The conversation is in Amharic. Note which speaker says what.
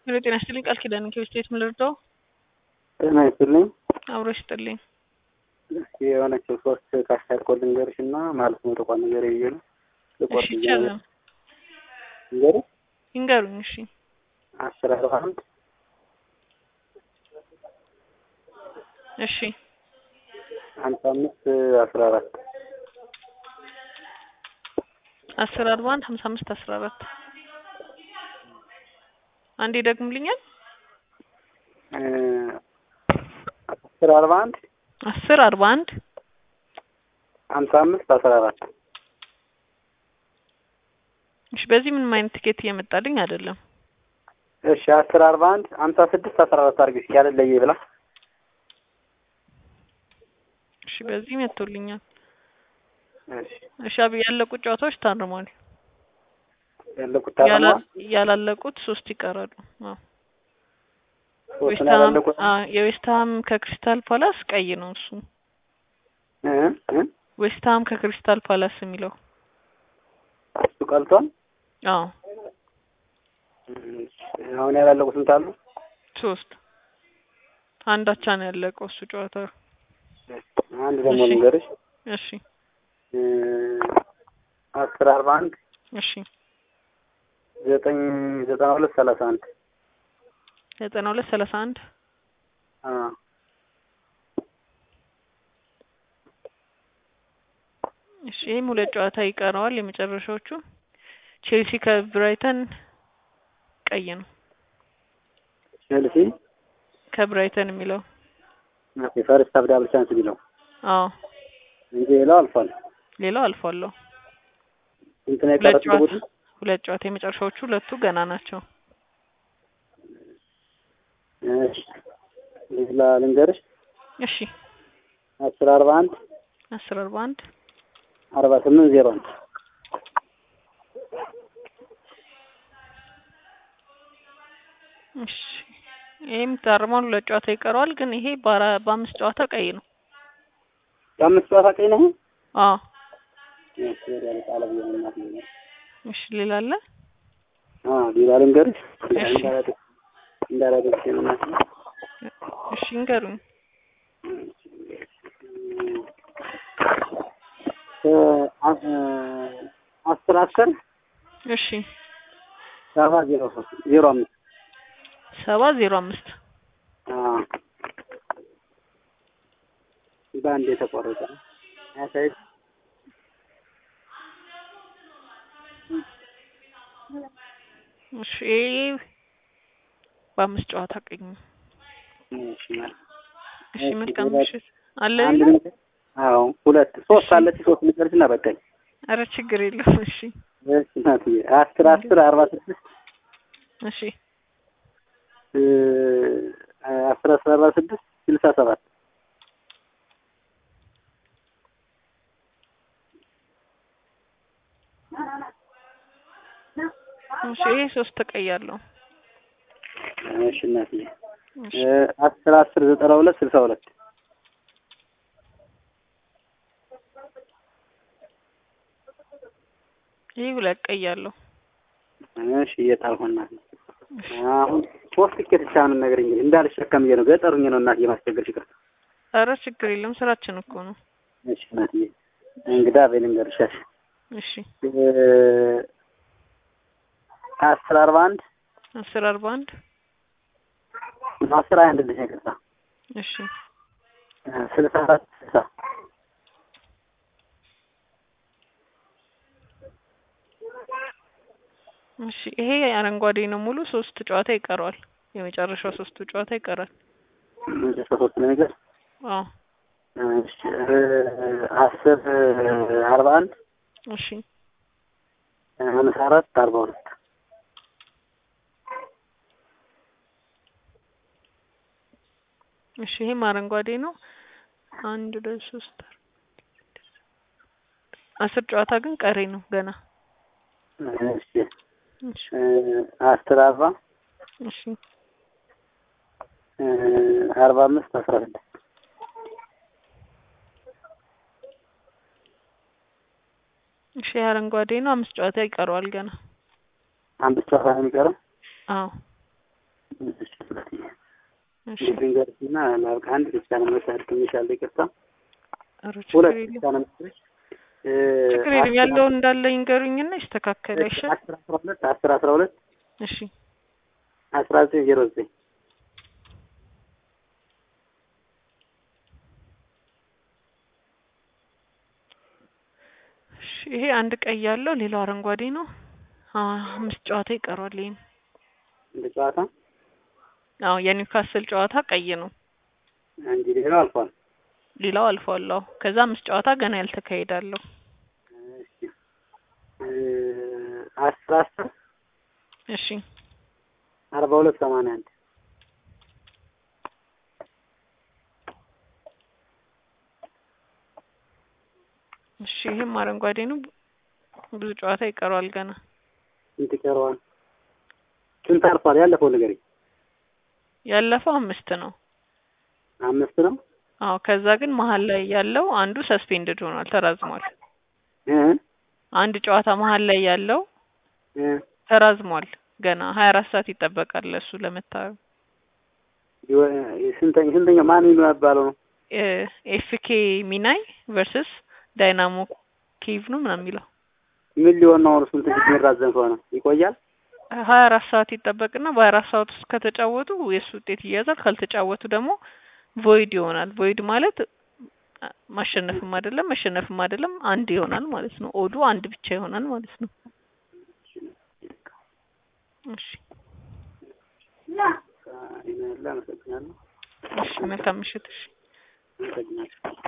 Speaker 1: ሄሎ ጤና ይስጥልኝ ቃል ኪዳን ከቤስቴት ምልርዳው
Speaker 2: ጤና ይስጥልኝ።
Speaker 1: አብሮ ይስጥልኝ።
Speaker 2: የሆነችው ሶስት ካሽታር ኮድ ልንገርሽ እና ማለት ነው ተቋም ነገር ብዬ ነው ልቆርጥ
Speaker 1: እሺ ይቻላል።
Speaker 2: ልንገርሽ
Speaker 1: ይንገሩኝ። እሺ
Speaker 2: አስር አርባ አንድ
Speaker 1: እሺ
Speaker 2: ሀምሳ አምስት አስራ አራት
Speaker 1: አስር አርባ አንድ ሀምሳ አምስት አስራ አራት አንዴ ደግሙልኛል።
Speaker 2: አስር አርባ አንድ
Speaker 1: አስር አርባ አንድ
Speaker 2: ሀምሳ አምስት አስራ አራት
Speaker 1: እሺ በዚህ ምንም አይነት ትኬት እየመጣልኝ አይደለም።
Speaker 2: እሺ አስር አርባ አንድ ሀምሳ ስድስት አስራ አራት አድርጊ እስኪ ያለለየ ብላ
Speaker 1: እሺ በዚህ መጥቶልኛል።
Speaker 2: እሺ
Speaker 1: እሺ አብ ያለቁት ጨዋታዎች ታርመዋል።
Speaker 2: ያለቁት ታርማ
Speaker 1: ያላ- ያላለቁት ሶስት ይቀራሉ። አዎ
Speaker 2: ሶስት ነው
Speaker 1: ዌስትሃም
Speaker 2: ያላለቁት
Speaker 1: አዎ የዌስትሃም ከክሪስታል ፓላስ ቀይ ነው እሱ።
Speaker 2: እ እ
Speaker 1: ዌስትሃም ከክሪስታል ፓላስ የሚለው
Speaker 2: እሱ ቀልቷል።
Speaker 1: አዎ
Speaker 2: እሺ፣ አሁን ያላለቁት ስንት አሉ?
Speaker 1: ሶስት አንዳቻ ነው ያለቀው እሱ ጨዋታ።
Speaker 2: አንድ ደግሞ
Speaker 1: እሺ።
Speaker 2: ልንገርሽ
Speaker 1: እሺ
Speaker 2: እ አስር አርባ አንድ
Speaker 1: እሺ
Speaker 2: ዘጠኝ ዘጠና ሁለት ሰላሳ አንድ
Speaker 1: ዘጠና ሁለት ሰላሳ አንድ
Speaker 2: አ
Speaker 1: እሺ ይህም ሁለት ጨዋታ ይቀረዋል። የመጨረሻዎቹ ቼልሲ ከብራይተን ቀይ ነው
Speaker 2: ቼልሲ
Speaker 1: ከብራይተን የሚለው
Speaker 2: ኦኬ ፈርስት ሀፍ ዳብል ቻንስ ቢለው
Speaker 1: አዎ
Speaker 2: እንጂ ሌላው አልፏል።
Speaker 1: ሌላው አልፏለሁ።
Speaker 2: ስንት ነው
Speaker 1: ሁለት
Speaker 2: የቀረው
Speaker 1: ጨዋታ
Speaker 2: ቡድን?
Speaker 1: ሁለት ጨዋታ የመጨረሻዎቹ ሁለቱ ገና ናቸው።
Speaker 2: እሺ ሌላ ልንገርሽ
Speaker 1: እሺ
Speaker 2: አስር አርባ አንድ
Speaker 1: አስር አርባ አንድ
Speaker 2: አርባ ስምንት ዜሮ አንድ
Speaker 1: እሺ ይህም ታርሟል። ሁለት ጨዋታ ይቀረዋል። ግን ይሄ በአራ- በአምስት ጨዋታ ቀይ ነው።
Speaker 2: የአምስት ጨዋታ ቀይ ነው።
Speaker 1: አዎ
Speaker 2: እሺ ወዲያ ቃለ ብዬ ነው እናት ነው።
Speaker 1: እሺ ሌላ አለ?
Speaker 2: አ ሌላ ልንገርሽ
Speaker 1: እሺ።
Speaker 2: እንዳላደግ እንዳላደግ ነው እናት ነው።
Speaker 1: እሺ እንገሩኝ።
Speaker 2: እ አ- አስር አስር
Speaker 1: እሺ
Speaker 2: ሰባ ዜሮ ሶስት ዜሮ አምስት
Speaker 1: ሰባ ዜሮ አምስት
Speaker 2: አ በአንድ የተቆረጠ ነው። አሳይ
Speaker 1: እሺ ይሄ በአምስት ጨዋታ ቀኝ ነው።
Speaker 2: እሺ
Speaker 1: እሺ መልካም
Speaker 2: ሌላ-
Speaker 1: ምሽት አለ
Speaker 2: አንድ
Speaker 1: ሌላ?
Speaker 2: ልንገር- አዎ ሁለት ሶስት አለች ሶስት ልጨርስና በቃኝ።
Speaker 1: አረ ችግር የለውም። እሺ
Speaker 2: እሺ እናትዬ አስር አስር አርባ ስድስት
Speaker 1: እሺ
Speaker 2: እ አስር አስር አርባ ስድስት ስልሳ ሰባት
Speaker 1: እሺ ይሄ ሶስት ተቀያለሁ።
Speaker 2: እሺ እናትዬ
Speaker 1: እሺ
Speaker 2: እ አስር አስር ዘጠና ሁለት ስልሳ ሁለት
Speaker 1: ይሄ ሁለት ቀያለሁ።
Speaker 2: እሺ እየጣልኩ እናትዬ አሁን ሶስት ትኬት ብቻ ምን ነገር እንግዲህ እንዳልሸከም ብዬ ነው ገጠሩኝ ነው እናትዬ ማስቸገር ይቅርታ
Speaker 1: አረ ችግር የለም ስራችን እኮ ነው።
Speaker 2: እሺ እናትዬ እንግዳ በይ ልንገርሻሽ
Speaker 1: እሺ
Speaker 2: እ አስር አርባ አንድ
Speaker 1: አስር አርባ አንድ
Speaker 2: አስር አንድ ልጅ ይቅርታ
Speaker 1: እሺ
Speaker 2: ስልሳ አራት ስልሳ
Speaker 1: እሺ ይሄ አረንጓዴ ነው ሙሉ ሶስት ጨዋታ ይቀረዋል። የመጨረሻው ሶስቱ ጨዋታ ይቀራል።
Speaker 2: መጨረሻ ሶስት ነገር
Speaker 1: አዎ
Speaker 2: እሺ እ አስር አርባ አንድ
Speaker 1: እሺ
Speaker 2: ሀምሳ አራት አርባ ሁለት
Speaker 1: እሺ ይሄም አረንጓዴ ነው። አንድ ሁለት ሶስት አራት አስር ጨዋታ ግን ቀሪ ነው ገና።
Speaker 2: እሺ
Speaker 1: እሺ
Speaker 2: እ አስር አርባ
Speaker 1: እሺ
Speaker 2: እ አርባ አምስት አስራ ስድስት
Speaker 1: እሺ አረንጓዴ ነው። አምስት ጨዋታ ይቀረዋል ገና።
Speaker 2: አምስት ጨዋታ ነው የሚቀረው።
Speaker 1: አዎ
Speaker 2: እሺ ሁለተኛ
Speaker 1: እሺ
Speaker 2: ድንገርና ላብቃ አንድ ብቻ ነው መሳድ ትንሻለ ይቅርታ
Speaker 1: ኧረ ችግር
Speaker 2: ሁለት
Speaker 1: የለም
Speaker 2: ብቻ ነው መሰለሽ እ
Speaker 1: ችግር የለም ያለውን እንዳለ ይንገሩኝና ይስተካከል አይሻል
Speaker 2: አስር አስራ ሁለት አስር አስራ ሁለት
Speaker 1: እሺ
Speaker 2: አስራ ዘጠኝ ዜሮ ዘጠኝ
Speaker 1: እሺ ይሄ አንድ ቀይ ያለው ሌላው አረንጓዴ ነው አ አምስት ጨዋታ ይቀረዋል ይሄን
Speaker 2: እንደ ጨዋታ
Speaker 1: አዎ የኒውካስል ጨዋታ ቀይ ነው
Speaker 2: እንጂ ሌላው አልፏል።
Speaker 1: ሌላው አልፏል አዎ ከዛ አምስት ጨዋታ ገና ያልተካሄዳለሁ
Speaker 2: እሺ እ አስር አስር
Speaker 1: እሺ
Speaker 2: አርባ ሁለት ሰማንያ አንድ
Speaker 1: እሺ ይሄም አረንጓዴ ነው ብዙ ጨዋታ ይቀረዋል ገና
Speaker 2: ስንት ይቀረዋል? ስንት አልፏል? ያለፈው ንገረኝ።
Speaker 1: ያለፈው አምስት ነው
Speaker 2: አምስት ነው
Speaker 1: አዎ ከዛ ግን መሀል ላይ ያለው አንዱ ሰስፔንድድ ሆኗል ተራዝሟል
Speaker 2: እ
Speaker 1: አንድ ጨዋታ መሀል ላይ ያለው
Speaker 2: እ
Speaker 1: ተራዝሟል ገና ሀያ አራት ሰዓት ይጠበቃል ለእሱ ለመታየው
Speaker 2: ይወ- ስንተኛ ስንተኛ ማን ነው የሚባለው ነው?
Speaker 1: ኤፍኬ ሚናይ ቨርስስ ዳይናሞ ኬቭ ነው ምናምን የሚለው
Speaker 2: ምን ሊሆን ነው? አሁን ስንት ጊዜ የሚራዘም ከሆነ ይቆያል?
Speaker 1: ሀያ አራት ሰዓት ይጠበቅና በሀያ አራት ሰዓት ውስጥ ከተጫወቱ የእሱ ውጤት ይያዛል ካልተጫወቱ ደግሞ ቮይድ ይሆናል ቮይድ ማለት አ- ማሸነፍም አይደለም መሸነፍም አይደለም አንድ ይሆናል ማለት ነው ኦዱ አንድ ብቻ ይሆናል ማለት ነው እሺ
Speaker 2: ይሄን ያለ አመሰግናለሁ።
Speaker 1: እሺ መልካም ምሽት እሺ
Speaker 2: አመሰግናለሁ።